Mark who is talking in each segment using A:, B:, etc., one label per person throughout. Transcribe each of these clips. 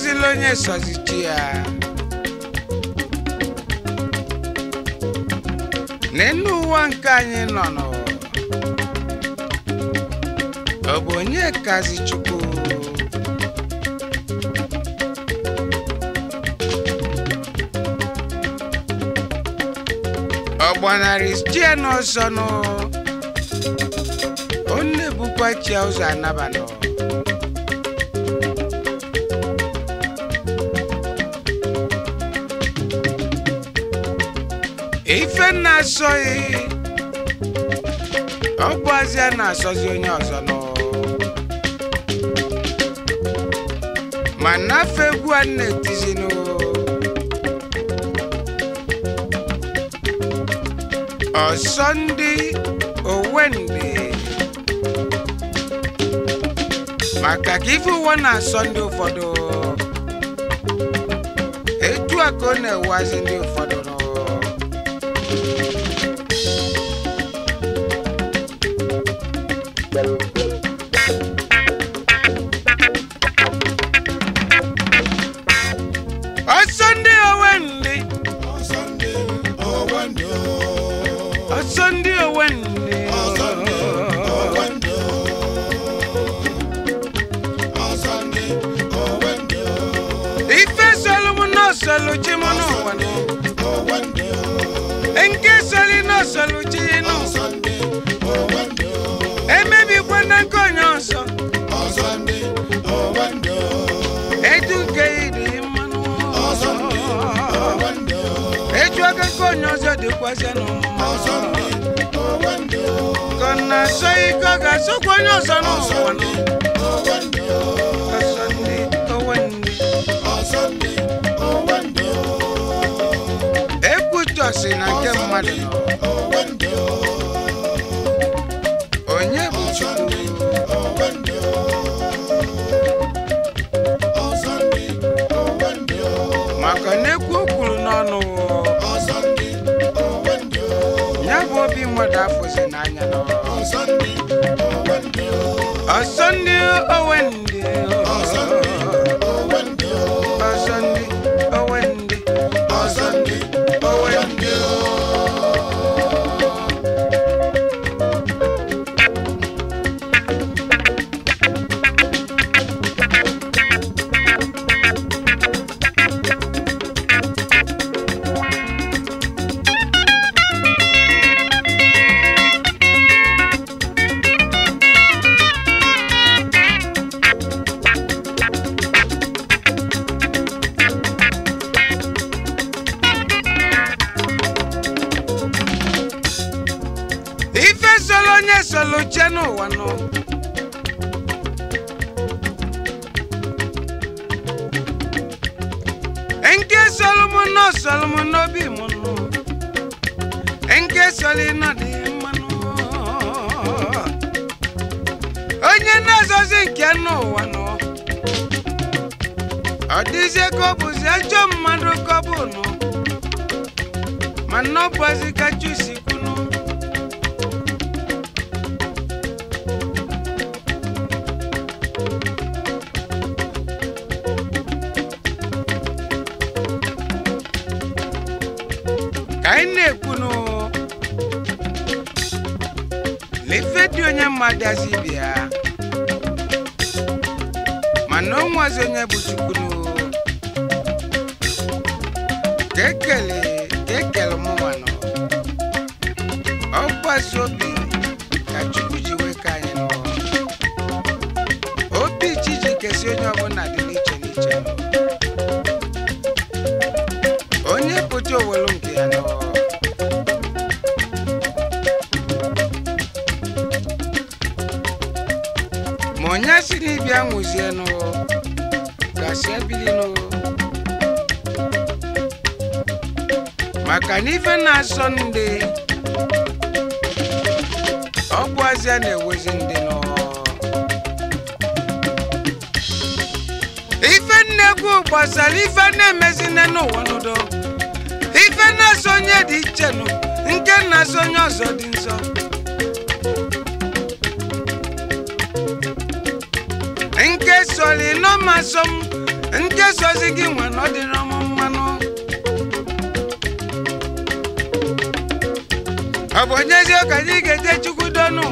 A: enwezila onye sọzichi ya n'elu ụwa nke anyị nọ nọ ọ bụ onye kazi chukwu ọ gbanarị chie n'ọsọ nụ ọ na-ebukwa chia ụzọ anabanọ ife na-asọghị ọ bụ azịa na-asọzi onye ọzọ nọ ma nafe egwu a na-etizinụ ọsọ ndị owendị maka ka ife ụwa na-asọ ndị ụfọdụ etu a ka ọ na-ewazi ndị ụfọdụ nọ ọsọ ndị owendị ọsọ ndị owendị ife solu m n'osolu chi m n'ụwa nụ. nke soli n'osolu chi nụ emebikwa na nke onye ọzọ etu nke ịdị mmanụ etu aka nke onye ọzọ dịkwazị n'ụmụma ka ọ na-asọ ike ọ ga-asọkwa onye ọzọ n'ụwa nụ. ọsọ ndị owendị ekwutọsi na nke mmadụ nọ onye bụ chukwu maka na ekwu o kwuru n'ọnụ ya bụ obi mmadụ afụzi n'anya nọ ọsọ ndị owendị ọsọ ndị owendị ọsọ ndị owendị ife solo onye solo che n'ụwa nọ nke solo m nọ solo m n'obi m nọ nke solo nọ dị mmanụ onye na-azọzi nke n'ụwa nọ ọ dịzie ka ọ bụzi ajọ mmadụ ka ọ bụ nọ mana ọ bụzi ka chusi kwunu ka anyị na-ekwunu lefe dị onye mmadụ azi bịa mana onwezi onye bụ chukwunu ka ekele ka ekele mụnwanụ ọgbasi obi ka chukwu ji wee ka anyị nọ obi chi ji kesi onye ọbụla dị n'iche n'iche nọ onye pụta owelu nke ya nọ ma onye si n'ịbịa nwụzienụ gasị ebilinụ maka na ife na-asọ ndị ọ bụ azịa na-ewezi ndị nọ ife nnekwu gbasara ife na-emezine n'ụwa n'udo ife na-asọ onye dị iche nụ nke na-asọ onye ọzọ dị nsọ nke soli nọmasọ m nke sozi gị nwe na ọ dịrọ m mmanụ ọ bụ onyezie ka anyị ga-eje chukwu donu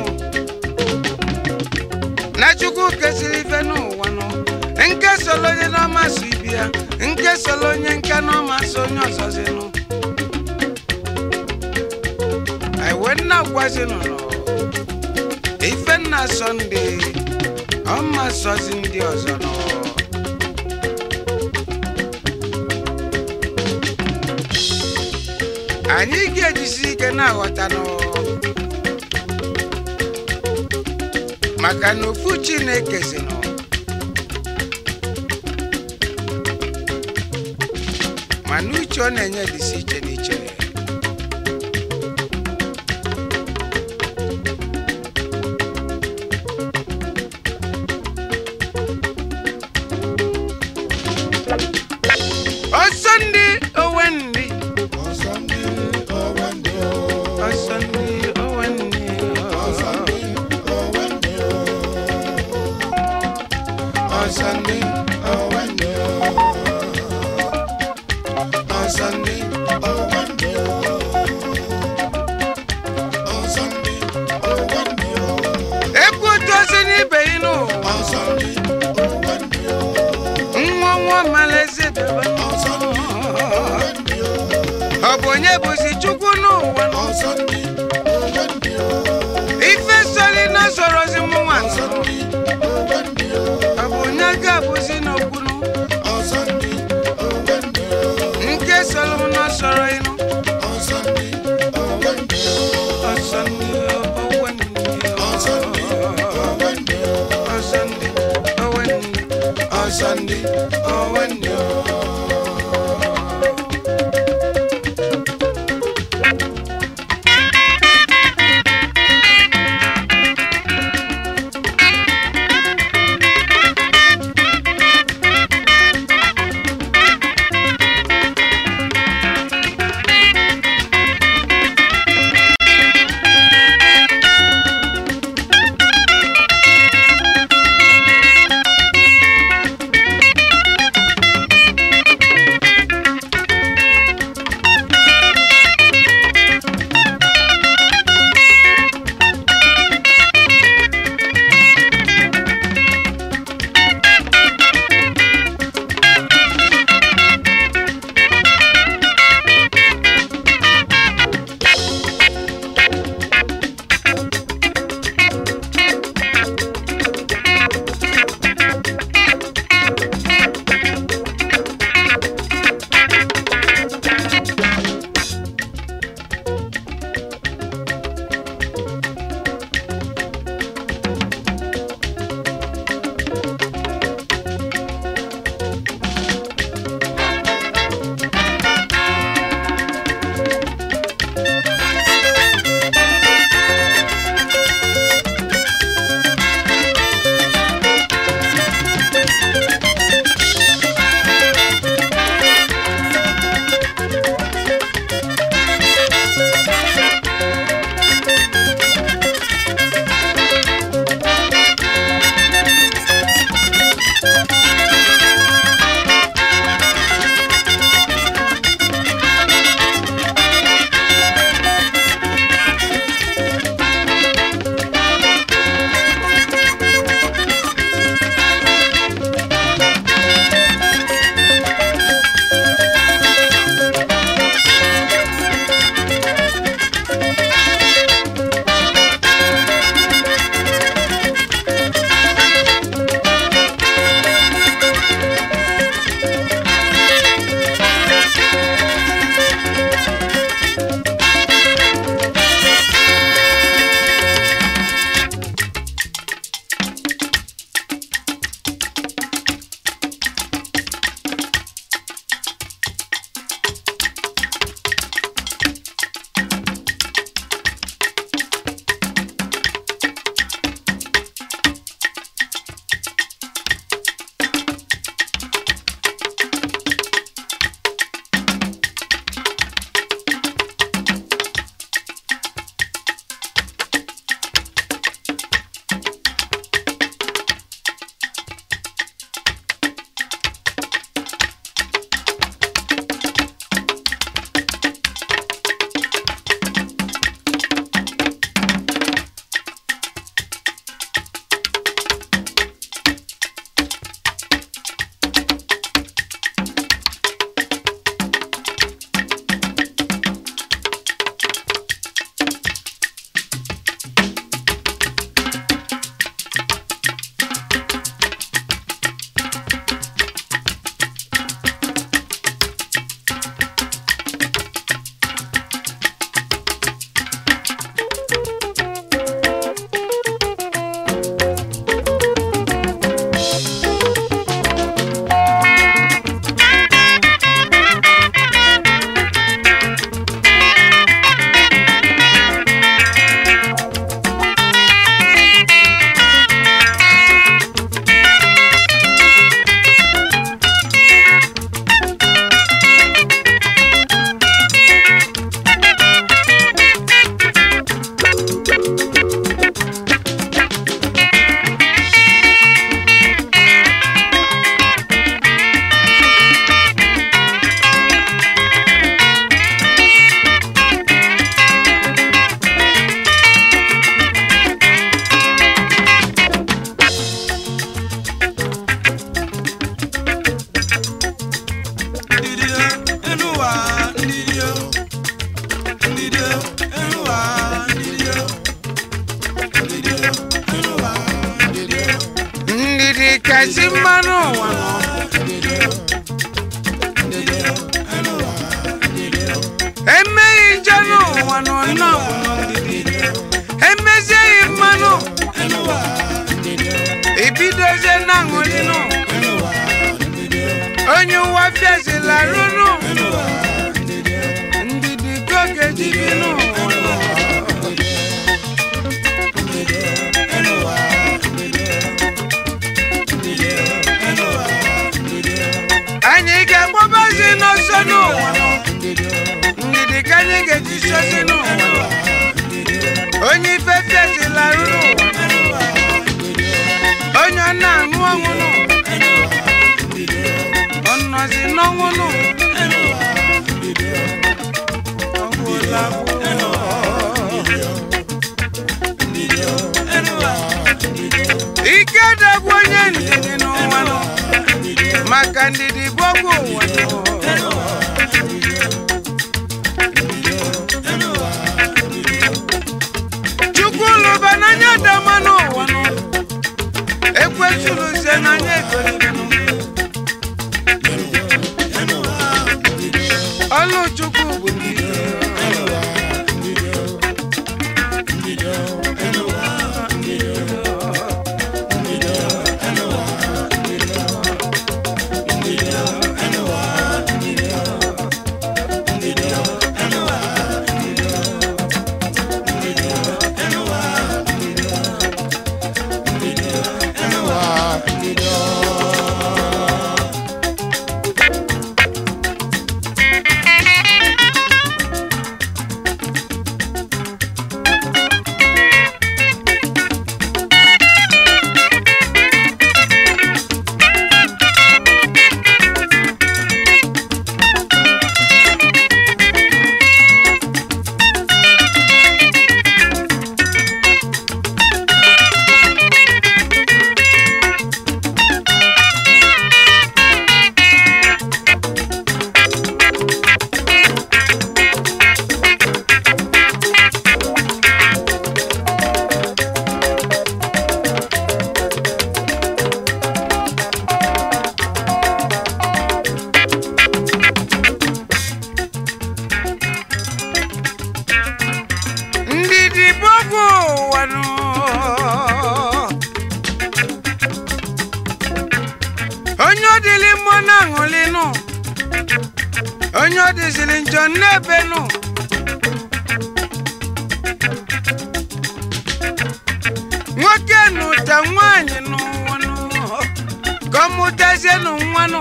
A: na chukwu kesịrị ife n'ụwa nụ nke solo onye n'ọma so ibi ya nke solo onye nke n'ọma so onye ọzọzinụ iwe nna gwazinụ nọ ife nna sọnde ọma sọzi ndị ọzọ nọ anyị ga-ejisi ike na-aghọta nọ maka na ofu chineke si nọ mana uche ọ na-enye dịsi iche n'iche ọsọ ndị owe ndị ọsọ ndị owe ndị ọsọ ndị owe ndị ọsọ ndị owe ndị ọsọ ndị owe ndị ọsọ ndị owe ndị ekwu otu osi n'ibe yi n'ụwa nwa nwa malaeze debe ọ bụ onye bụzi chukwu n'ụwa nọ? ife sori na sorozi mụnwa nọ. ọ bụ onye ga-abụzi n'okwunu nke soro m na soro ịnụ ọsọ ndị owe ndị ọsọ ndị owe ndị ọsọ ndị owe ndị ụwa fiazila runu ndidi ka oge ji bi n'ụwa anyị ga-agbabazi n'ọsọ n'ụwa ndidi ka anyị ga-eji sozi n'ụwa onye ife fiazila runu onye ọ na-aṅụ ọṅụ nụ ọ nọzi n'ọnwụ nụ ọgwụla ike dagwu onye ndidi n'ụwa nụ maka ndidi bụ ọgwụ ụwa nụ chukwu lụba n'anya dama n'ụwa nụ ekwesịrụzie n'anya egolibenụ ọlụ chukwu bụ ndidi ndidi bụ ọgwụ ụwa nụ onye ọ dịlị mmụọ na-aṅụlị nụ onye ọ dịzịrị njọ n'ebe nụ nwoke nụta nwaanyị n'ụwa nụ ka ọ mụtazie nụ nwa nụ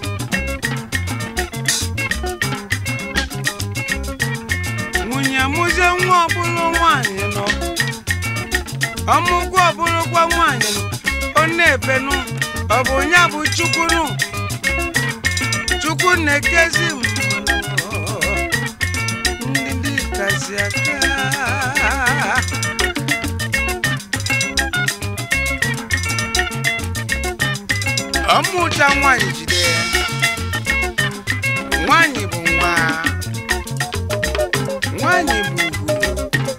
A: nwunye mụzie nwa ọbụlụ nwaanyị nọ ọmụgwọ ọbụlụkwa nwaanyị nọ ọ na-ebenụ ọ bụ ya bụ chukwu nụ chukwu na-ekezi mmadụ ndị kasị aka ọmụta nwaanyị jide ya nwaanyị bụ nwa nwaanyị bụ ugwu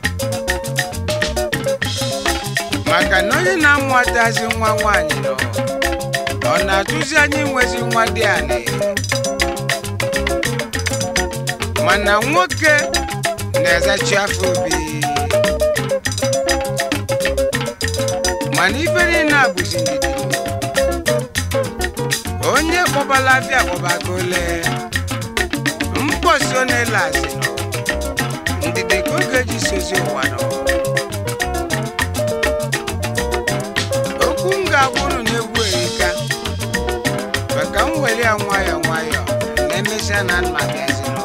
A: maka na onye na-amụtazi nwa nwaanyị nọ ọ na-atụzi anyị nwezi nwa dị anị mana nwoke na-ezachi afọ obi mana ife niile a bụzi ndidi onye kpọbala afịa kpọbago ole mkpọsi ọ na-ele asị nọ ndidi ka oge ji sozi ụwa nọ okwu m ga-agwụrụ na-egwu erika maka m were ya nwayọọ nwayọọ na emesịa na nna bịazi nọ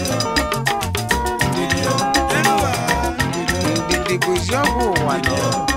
A: ndidi bụzi ọgwụ ụwa nọ